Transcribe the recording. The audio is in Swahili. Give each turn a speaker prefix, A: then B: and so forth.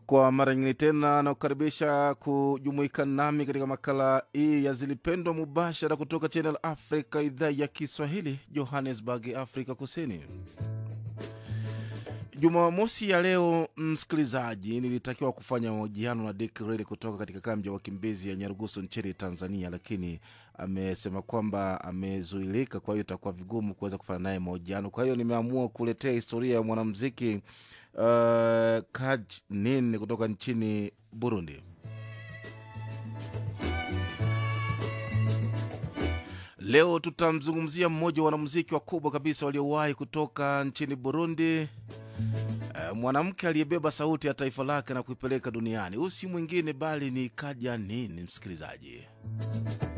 A: Kwa mara nyingine tena nakukaribisha kujumuika nami katika makala hii ya Zilipendwa mubashara kutoka Channel Africa, idhaa ya Kiswahili, Johannesburg, Afrika Kusini. Jumamosi ya leo, msikilizaji, nilitakiwa kufanya mahojiano na Dick Reli kutoka katika kambi ya wakimbizi ya Nyarugusu nchini Tanzania, lakini amesema kwamba amezuilika, kwa hiyo itakuwa vigumu kuweza kufanya naye mahojiano. Kwa hiyo nimeamua kuletea historia ya mwanamuziki uh, Kaj Nin kutoka nchini Burundi. Leo tutamzungumzia mmoja wa wanamuziki wakubwa kabisa waliowahi kutoka nchini Burundi, uh, mwanamke aliyebeba sauti ya taifa lake na kuipeleka duniani. Huyu si mwingine bali ni Kaja Nini, msikilizaji.